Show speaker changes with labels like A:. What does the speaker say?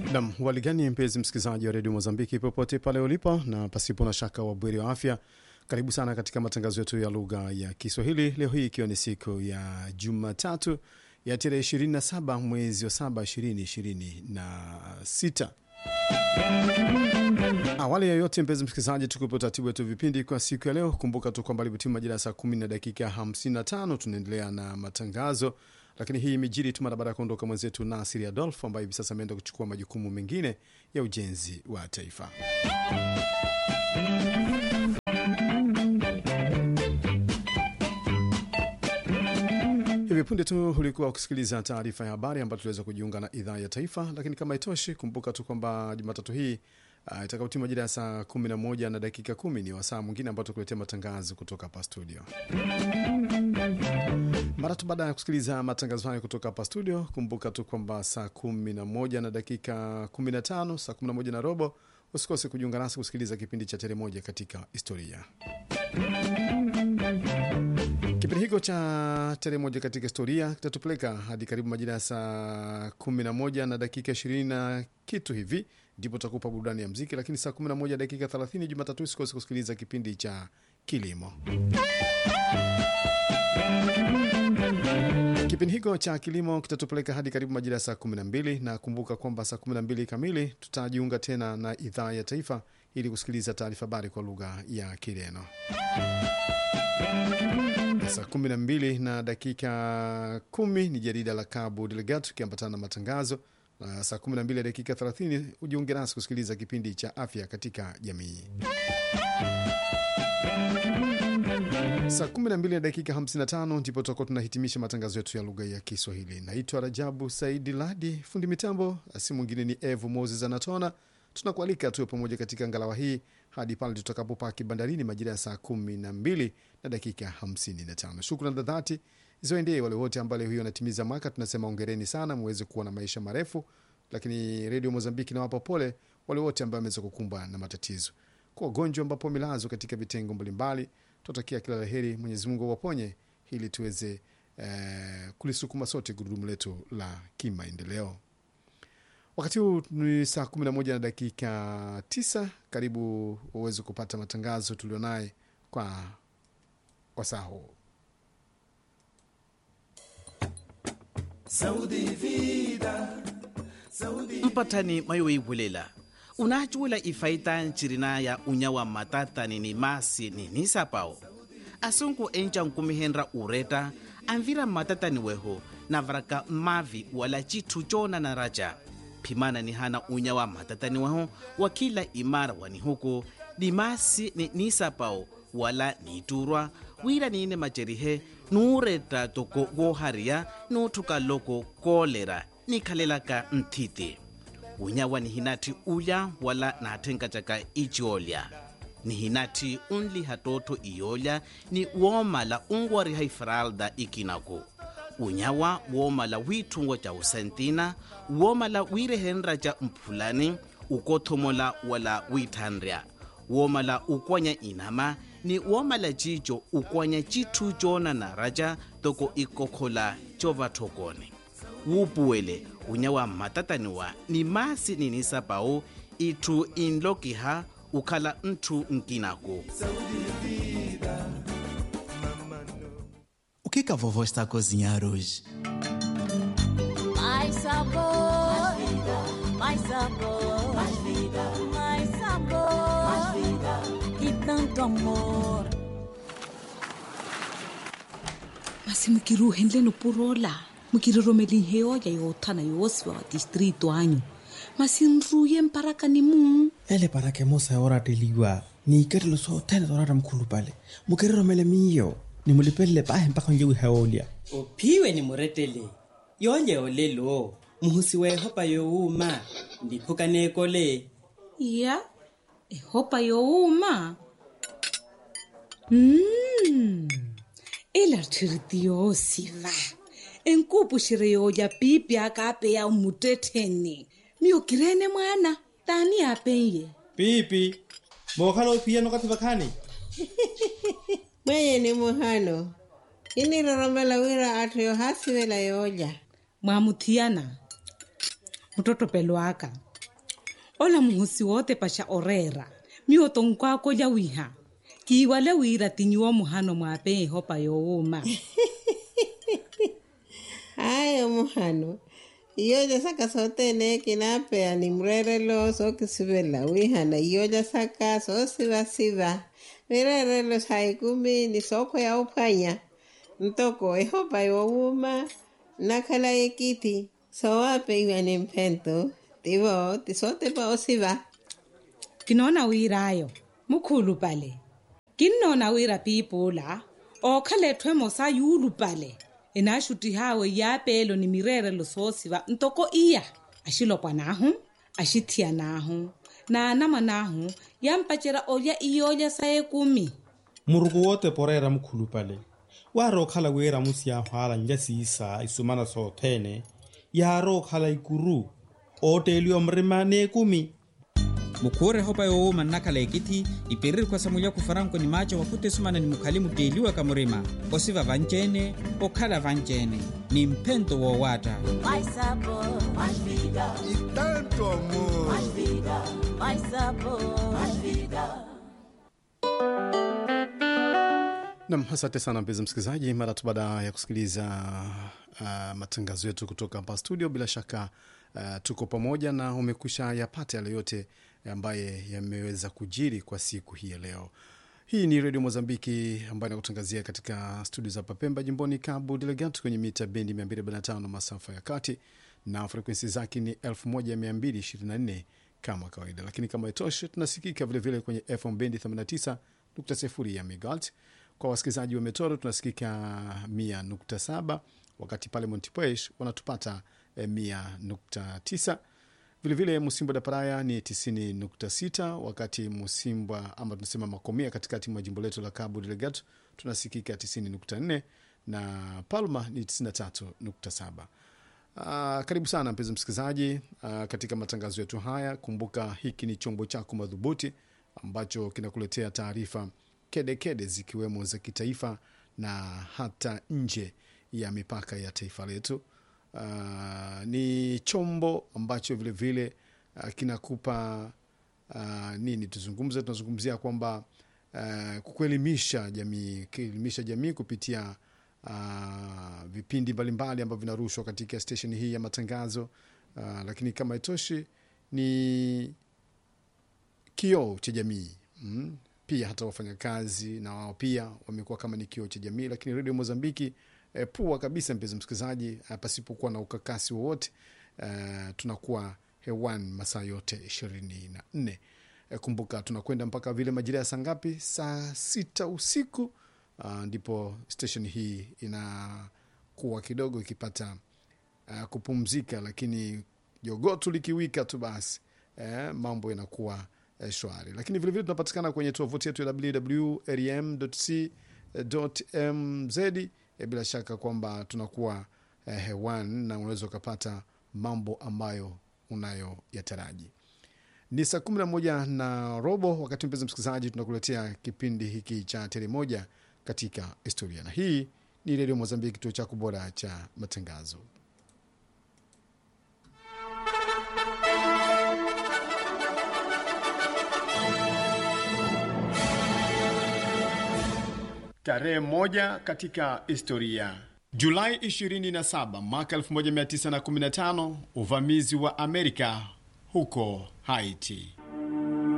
A: Nam waligani, mpenzi msikilizaji wa redio Mozambiki popote pale ulipo, na pasipo na shaka wabweri wa afya, karibu sana katika matangazo yetu ya lugha ya Kiswahili leo hii ikiwa ni siku ya Jumatatu ya tarehe 27 mwezi wa 7 2026. Awali ya yote, mpenzi msikilizaji, tukupe utaratibu wetu vipindi kwa siku ya leo. Kumbuka tu kwamba limetima majira ya saa 10 na dakika 55, tunaendelea na matangazo lakini hii imejiri tu mara baada ya kuondoka mwenzetu Nasiri Adolf ambaye hivi sasa ameenda kuchukua majukumu mengine ya ujenzi wa taifa. Hivi punde tu ulikuwa ukisikiliza taarifa ya habari ambayo tuliweza kujiunga na idhaa ya taifa, lakini kama itoshi, kumbuka tu kwamba Jumatatu hii uh, itakapotima majira ya saa 11 na dakika kumi ni wasaa mwingine ambao tukuletea matangazo kutoka hapa studio. Mara tu baada ya kusikiliza matangazo hayo kutoka hapa studio, kumbuka tu kwamba saa 11 na dakika 15, saa 11 na robo, usikose kujiunga nasi kusikiliza kipindi cha Tere Moja katika Historia. Kipindi hicho cha Tere Moja katika Historia kitatupeleka hadi karibu majira ya saa 11 na dakika 20 na kitu hivi, ndipo tutakupa burudani ya mziki, lakini saa 11 dakika 30 Jumatatu usikose kusikiliza kipindi cha Kilimo. Kipindi hicho cha kilimo kitatupeleka hadi karibu majira ya saa 12 na kumbuka kwamba saa 12 kamili tutajiunga tena na idhaa ya taifa ili kusikiliza taarifa habari kwa lugha ya Kireno. Saa 12 na dakika 10 ni jarida la Cabo Delgado tukiambatana na matangazo, na saa 12 dakika 30 ujiunge nasi kusikiliza kipindi cha afya katika jamii. Saa 12 na dakika 55 ndipo tutakuwa tunahitimisha matangazo yetu ya lugha ya Kiswahili. Naitwa Rajabu Saidi Ladi, fundi mitambo si mwingine ni Evu Moses Anatona. Tunakualika tuwe pamoja katika ngalawa hii hadi pale tutakapopaki bandarini majira ya saa 12 na dakika 55. Shukrani za dhati ziwaendee wale wote ambao leo hiyo wanatimiza mwaka. Tunasema ongereni sana, muweze kuwa na maisha marefu. Lakini Redio Mozambiki nawapa pole wale wote ambao wameweza kukumbwa na matatizo kwa wagonjwa ambapo wamelazwa katika vitengo mbalimbali tunatakia kila la heri, Mwenyezi Mungu awaponye ili tuweze eh, kulisukuma sote gurudumu letu la kimaendeleo. Wakati huu ni saa 11 na dakika 9. Karibu uweze kupata matangazo tulionaye kwa wasaa huu.
B: mpatani mayoibulela unacuwela ifaita ncirina ya unyawa matatani ni masi ni nisapao asunku enca nkumihenra ureta anvira matatani weho navaraka mavi wala citu cona na raja phimana ni hana unyawa matatani weho wa kila imara wani huku ni masi ni nisapao wala niturwa wira niine macerihe nuureta toko wohariya nuuthuka loko koolera nikhalelaka nthiti unyawa ni hinati ulya wala naathenkatyaka iciolya ni hinati unli hatootho iyolya ni woomala unwariha ifralda ikinaku unyawa woomala wiithungo ca usentina woomala wiirehenra ca mphulani ukothomola wala wiithanrya woomala ukwanya inama ni woomala cico ukwanya cithu coona na raca toko ikokhola covathokone wuupuwele unyawa mmatataniwa ni masi ninisapau itthu inlokiha ukhala nthu nkinaku
C: O que que a vovó está a cozinhar hoje?
D: Mais sabor, mais vida, mais sabor, mais vida, mais sabor, mais vida e tanto amor.
E: masi mokiruhenle no porola mokiriromele heoya yoothana yoosiwa wa distrito anyu masinruye mparaka ni muu
F: ele para que mosa orateliwa ni iketelo sothene torata mkhulu pale mukiriromele miyo nimulipelele pahe mpaka njewi heolya
G: uphiwe ni muretele yonye olelo muhusi wehopa yowuma ndiphukanekole
E: ya ehopa youma mm. ilarthiriti yoosiva enkupuxire yooya pipi akape ya umutetheni miyokirene mwana tani apenye
F: pipi mookhala ophiya nokathiva khani
H: mweye ni muhano iniroromela wira atthu yo hasivela yooja
E: mwamuthiana mtoto pelwaka ola muhosi wote pasha orera mioto nkwako lya wiha kiiwale wira tinyiwa muhano mwape hopa youma
H: hayo muhano iyoja saka sotene kinapea ni mrerelo sokisivela wihana iyoja saka sosivasiva mirerelo saikumi ni soko ya uphwanya ntoko ehopa yowuma nakhala ekiti sowape iwa ni mphento tivo tisotepa osiva
E: kinona wirayo mukhulu pale kinnona wira piipula ookhalethwe mosa yuulu pale enaxuti hawe yaapelo ni mirerelo soosiva ntoko iya axilopwa naahu axithiya naahu naanama naahu yampacela olya iyoolya sa ekumi
F: muruku wote porera mukhulu pale waari okhala weera musi yahwaala nja siisa isumana soothene yaari okhala ikuru ooteeliwa mrima neekumi
I: mukhure hopa yoowuma nnakhala ekiti ipereri khwasamulya kufaranko ni macho wakute sumana ni mukhali muteliwa kamurima osiva vanceene okhala vanceene ni mphento woowatta
D: Mais sabor, mais vida.
A: E tanto amor.
D: Mais vida, mais sabor, mais vida.
A: Nam, asante sana mpenzi msikilizaji, mara tu baada ya kusikiliza uh, matangazo yetu kutoka hapa studio, bila shaka uh, tuko pamoja na umekwisha yapata yale yote ambaye yameweza kujiri kwa siku hii ya leo. Hii ni redio Mozambiki ambayo inakutangazia katika studio za Papemba, jimboni Cabo Delgado, kwenye mita bendi 245 masafa ya kati na frekwensi zake ni 1224 kama kawaida, lakini kama itoshe, tunasikika vilevile kwenye FM bendi 89.0 ya megahertz kwa wasikilizaji wa Metoro tunasikika mia nukta saba wakati pale Montipuesh wanatupata eh, mia nukta tisa vilevile Musimbwa da Paraya ni tisini nukta sita wakati Musimbwa ama tunasema Makomia katikati mwa jimbo letu la Cabo Delgado tunasikika tisini nukta nne na Palma ni tisini na tatu nukta saba. Uh, karibu sana mpenzi msikilizaji uh, katika matangazo yetu haya. Kumbuka hiki ni chombo chako madhubuti ambacho kinakuletea taarifa kedekede zikiwemo za kitaifa na hata nje ya mipaka ya taifa letu. Uh, ni chombo ambacho vilevile vile, uh, kinakupa uh, nini, tuzungumze, tunazungumzia kwamba uh, kuelimisha jamii, kuelimisha jamii kupitia uh, vipindi mbalimbali ambavyo vinarushwa katika stesheni hii ya matangazo uh, lakini kama itoshi ni kioo cha jamii mm? pia hata wafanyakazi na wao pia wamekuwa kama ni kioo cha jamii, lakini redio Mozambiki eh, pua kabisa, mpenzi msikilizaji, eh, pasipokuwa na ukakasi wowote eh, tunakuwa hewani masaa yote ishirini na nne. Eh, kumbuka tunakwenda mpaka vile majira ya saa ngapi? Saa sita usiku ah, ndipo station hii inakuwa kidogo ikipata uh, kupumzika, lakini jogotu likiwika tu basi eh, mambo yanakuwa eh, shwari. Lakini vilevile tunapatikana kwenye tovuti yetu ya www.rm.co.mz. Eh, bila shaka kwamba tunakuwa eh, hewani na unaweza ukapata mambo ambayo unayoyataraji. Ni saa kumi na moja na robo wakati mpenzi msikilizaji, tunakuletea kipindi hiki cha tele moja katika historia, na hii ni redio Mozambiki, kituo chako bora cha matangazo. Tarehe moja katika historia. Julai 27 mwaka 1915, uvamizi wa Amerika huko Haiti.